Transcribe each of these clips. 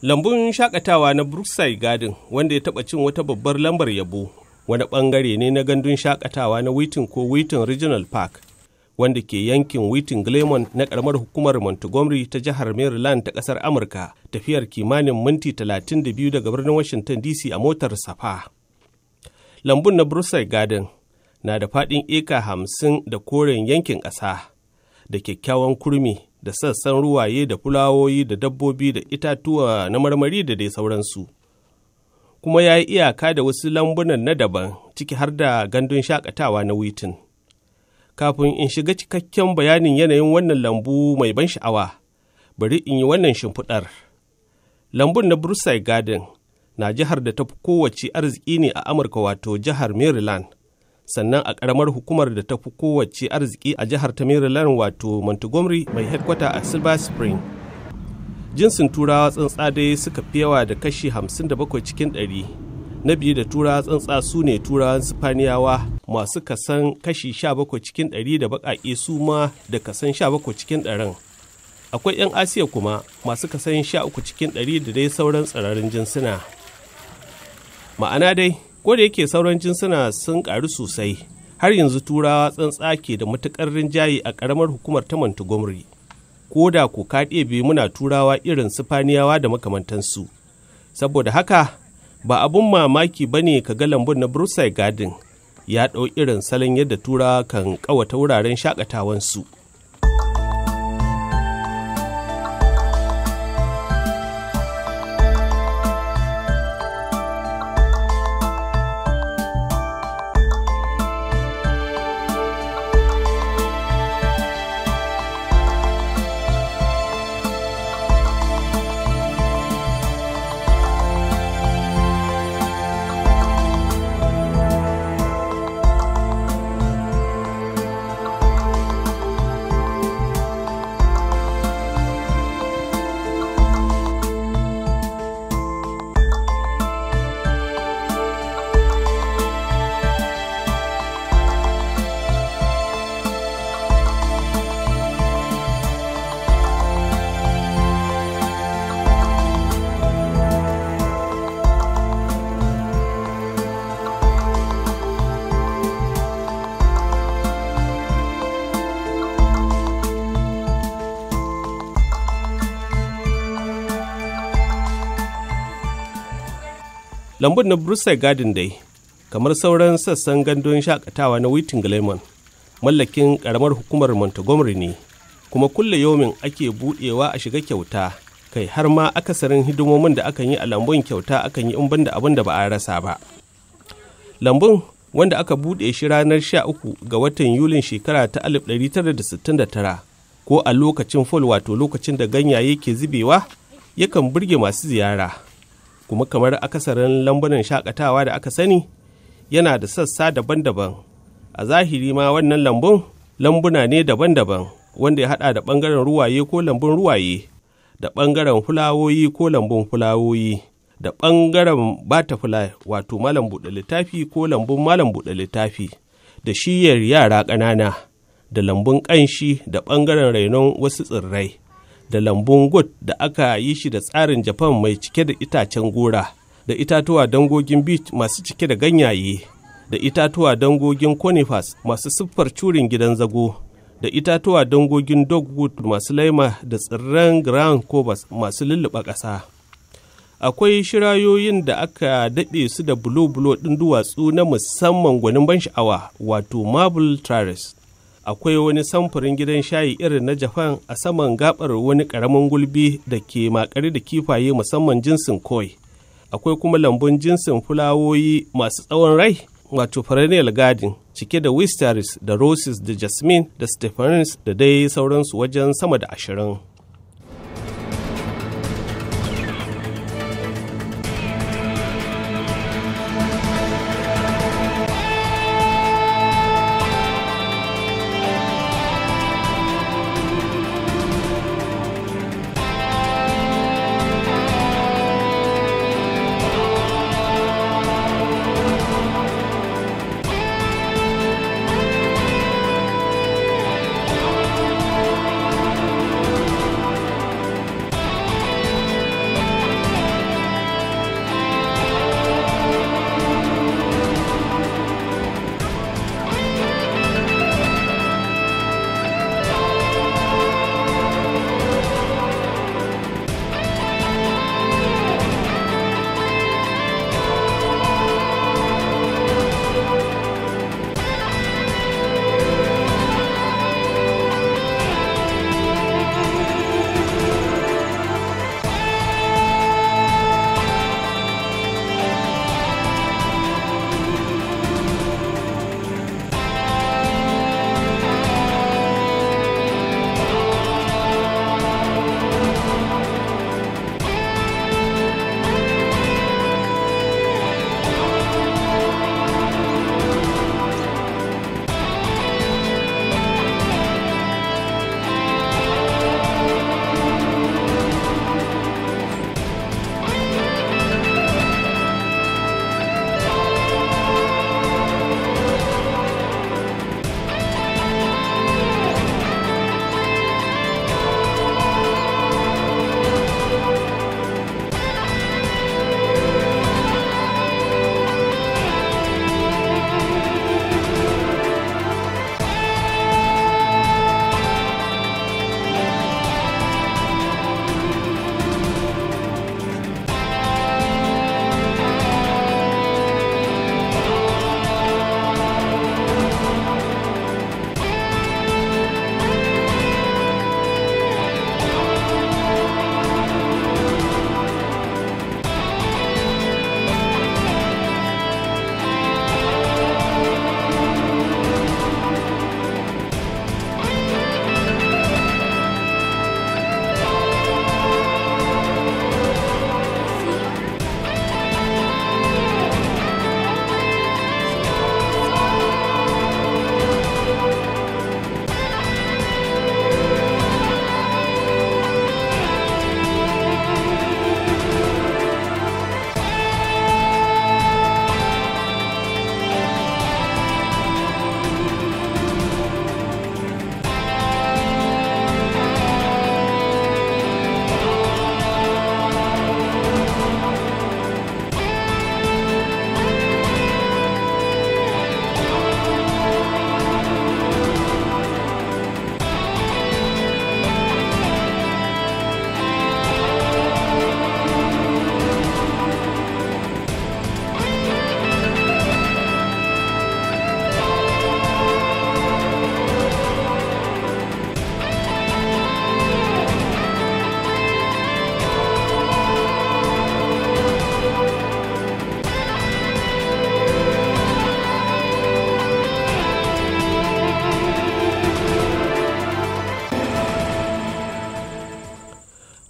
Lambun shakatawa na Brookside Garden wanda ya taɓa cin wata babbar lambar yabo wani ɓangare ne na gandun shakatawa na Wheaton ko Wheaton Regional Park wanda ke yankin Wheaton Glenmont na ƙaramar hukumar Montgomery ta jihar Maryland ta ƙasar Amurka tafiyar kimanin minti 32 daga birnin Washington DC a motar safa. Lambun na Brookside Garden na da faɗin eka hamsin da koren yankin ƙasa da kyakkyawan kurmi da sassan ruwaye da fulawoyi da dabbobi da itatuwa na marmari da dai sauransu. Kuma ya yi iyaka da wasu lambunan na daban ciki har da gandun shakatawa na Wheaton. Kafin in shiga cikakken bayanin yanayin wannan lambu mai ban sha'awa, bari in yi wannan shimfiɗar. Lambun na Brookside Garden na jihar da ta fi kowace arziki ne a Amurka wato jihar Maryland. sannan a ƙaramar hukumar da ta fi kowace arziki a jihar ta Maryland wato Montgomery mai headquarter a Silver Spring. Jinsin turawa tsantsa dai suka fi yawa da kashi 57 cikin 100. Na biyu da turawa tsantsa su ne turawan Sifaniyawa masu kasan kashi 17 cikin 100 da baƙaƙe su ma da kasan 17 cikin 100. Akwai 'yan Asiya kuma masu kasan 13 cikin 100 da dai sauran tsirarin jinsuna. Ma'ana dai, ko da yake sauran jinsuna sun karu sosai har yanzu turawa tsantsa ke da matukar rinjaye a karamar hukumar ta Montgomery. Ko da ku ka ɗebe muna turawa irin sifaniyawa da makamantansu. Saboda haka ba abun mamaki ba ne ka ga lambun na Brookside Garden ya ɗau irin salon yadda turawa kan ƙawata wuraren shakatawansu. lambun na Brookside Garden dai, kamar sauran sassan gandun shakatawa na Wheaton Glenmon, mallakin karamar hukumar Montgomery ne, kuma kulle yomin ake budewa a shiga kyauta, kai har ma akasarin hidimomin da akan yi a lambun kyauta akan yi in da abin da ba a rasa ba. Lambun wanda aka buɗe shi ranar 13 ga watan Yulin shekara ta 1969 ko a lokacin fall wato lokacin da ganyaye ke zubewa yakan burge masu ziyara. kuma kamar akasarin lambunan shakatawa da aka sani yana da sassa daban-daban a zahiri ma wannan lambun lambuna ne daban-daban wanda ya hada da bangaren ruwaye ko lambun ruwaye da bangaren fulawoyi ko lambun fulawoyi da bangaren butterfly wato malam buɗe littafi ko lambun malam buɗe littafi da shiyar yara ƙanana da lambun ƙanshi da bangaren rainon wasu tsirrai da lambun gut da aka yi shi da tsarin japan mai cike da itacen gora da itatuwa dangogin beach masu cike da ganyaye da itatuwa dangogin conifers masu siffar curin gidan zago da itatuwa dangogin dogwood masu laima da tsirran ground covers masu lulluɓa ƙasa akwai shirayoyin da aka daɗe su da bulo-bulo ɗin duwatsu na musamman gwanin ban sha'awa wato marble terrace akwai wani samfurin gidan shayi irin na Japan a saman gabar wani ƙaramin gulbi da ke makare da kifaye musamman jinsin koi. Akwai kuma lambun jinsin fulawoyi masu tsawon rai wato perennial garden cike da wisteris da roses da jasmine da stephanis da dai sauransu wajen sama da ashirin.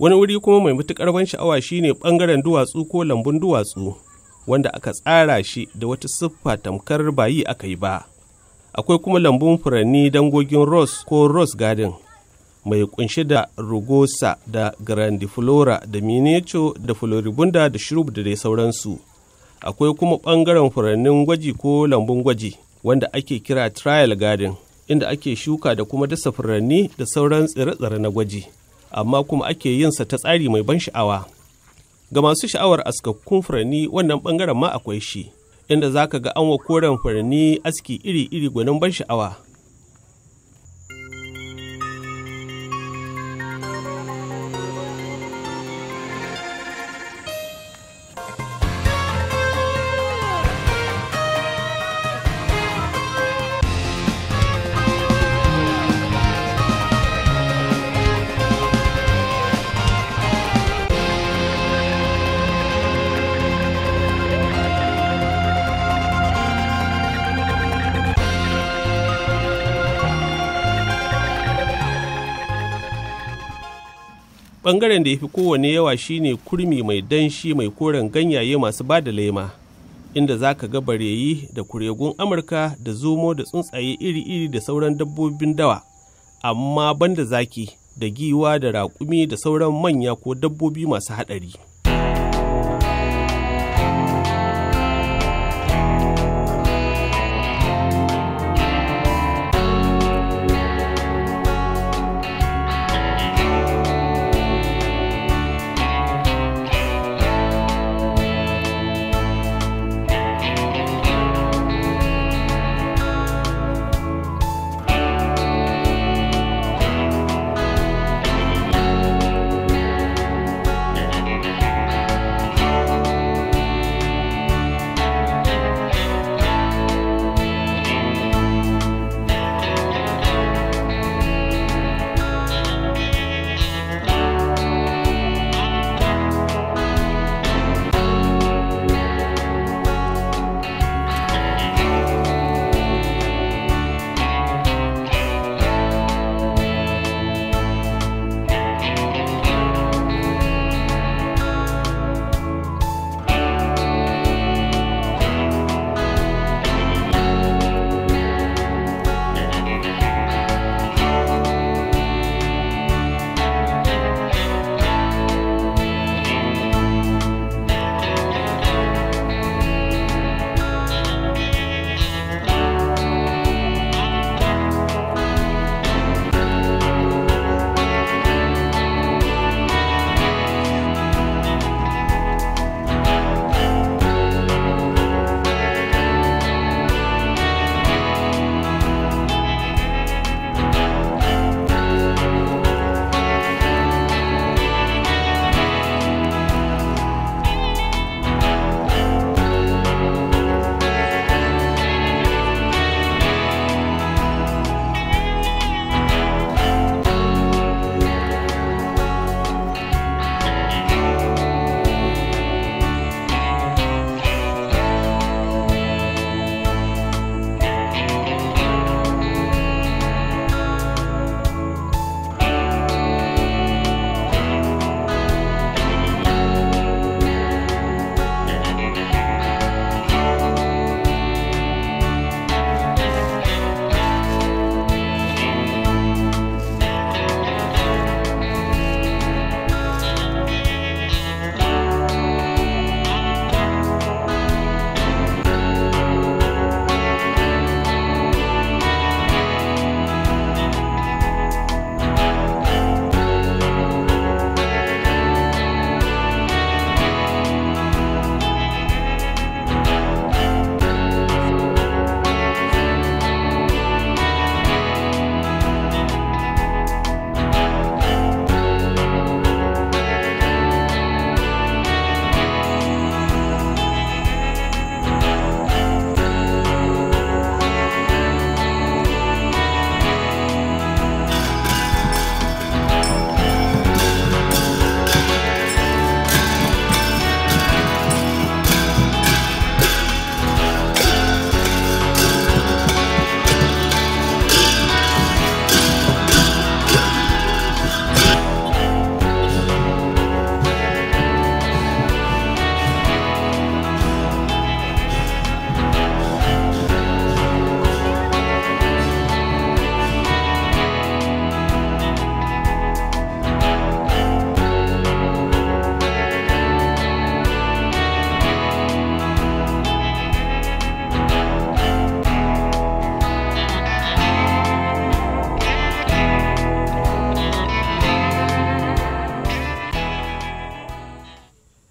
wani wuri kuma mai matuƙar ban sha'awa shine ɓangaren duwatsu ko lambun duwatsu wanda aka tsara shi da wata siffa tamkar bayi aka yi ba akwai kuma lambun furanni dangogin rose ko rose garden mai kunshi da rugosa da grandiflora da miniature da floribunda da shrub da dai sauransu akwai kuma ɓangaren furannin gwaji ko lambun gwaji wanda ake kira trial garden inda ake shuka da kuma dasa furanni da sauran tsire-tsire na gwaji amma kuma ake yinsa ta tsari mai ban sha'awa ga masu sha'awar askakkun furanni wannan ɓangaren ma akwai shi inda za ka ga an wa koren furanni aski iri-iri gwanin ban sha'awa ɓangaren da ya fi kowane yawa shine kurmi mai danshi mai koren ganyaye masu ba da lema inda za ka ga bareyi da kuregun amurka da zomo da tsuntsaye iri-iri da sauran dabbobin dawa amma banda zaki da giwa da raƙumi da sauran manya ko dabbobi masu haɗari.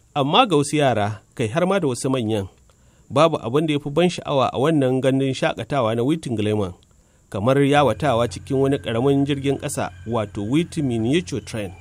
Amma ga wasu yara, kai har ma da wasu manyan, babu abin da ya fi ban sha'awa a wannan gandun shakatawa na Witin Gleman, kamar yawatawa cikin wani ƙaramin jirgin ƙasa wato Witi Miniature Train.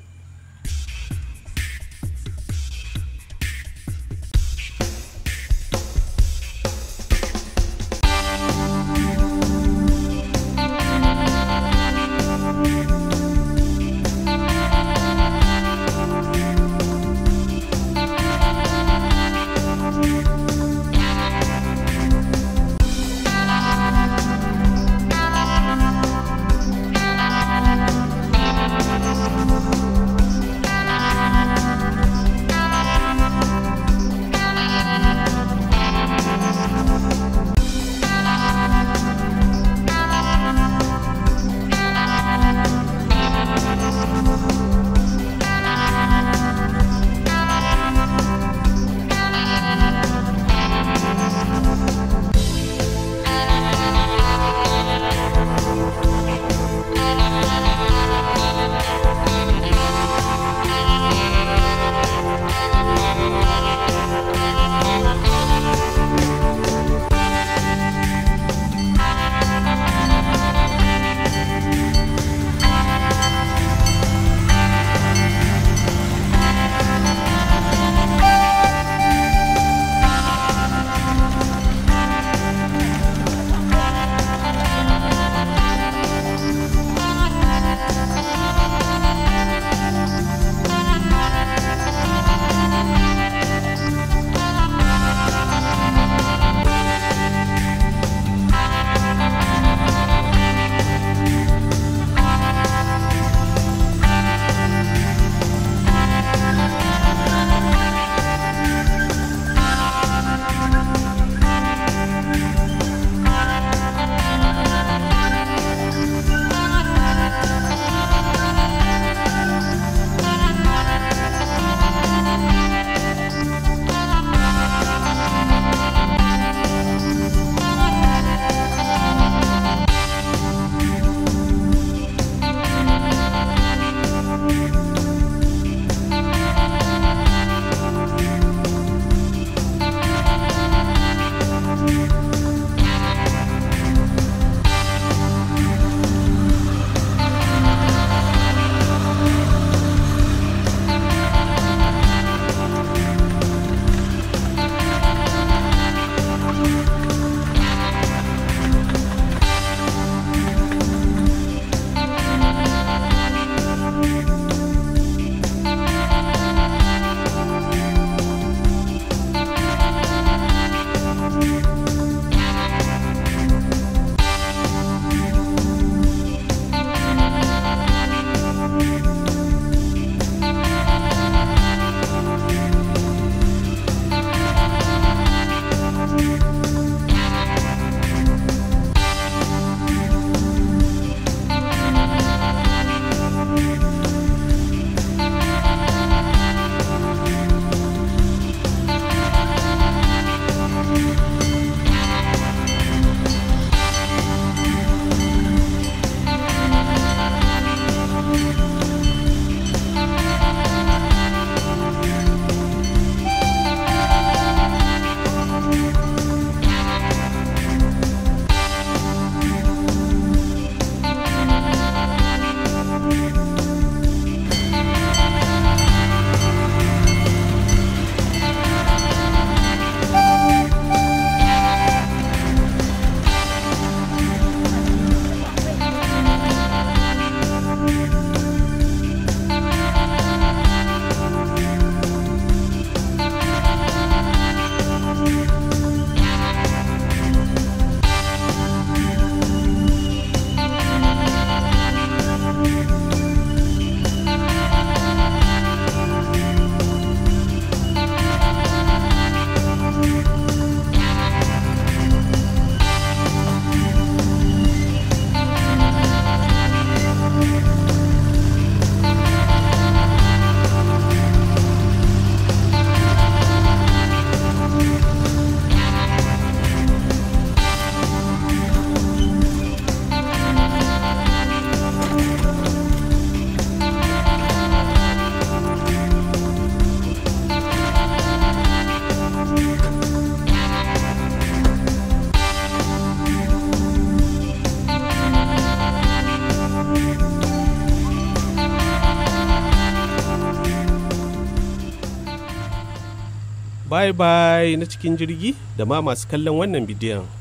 bye bye na cikin jirgi da ma masu kallon wannan bidiyon